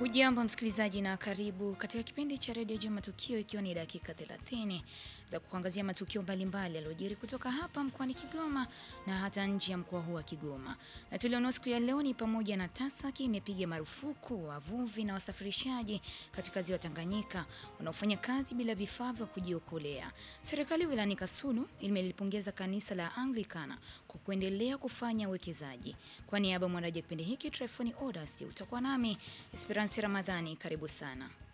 Hujambo msikilizaji na karibu katika kipindi cha redio Jua Matukio, ikiwa ni dakika 30 za kuangazia matukio mbalimbali yaliyojiri kutoka hapa mkoani Kigoma na hata nje ya mkoa huu wa Kigoma. Na tulionao siku ya leo ni pamoja na TASAKI imepiga marufuku wavuvi na wasafirishaji katika ziwa Tanganyika wanaofanya kazi bila vifaa vya kujiokolea. Serikali wilayani Kasulu imelipongeza kanisa la Anglikana kwa kuendelea kufanya uwekezaji. Kwa niaba ya mwanaji kipindi hiki Trefoni Odas, utakuwa nami Esperance Ramadhani. Karibu sana.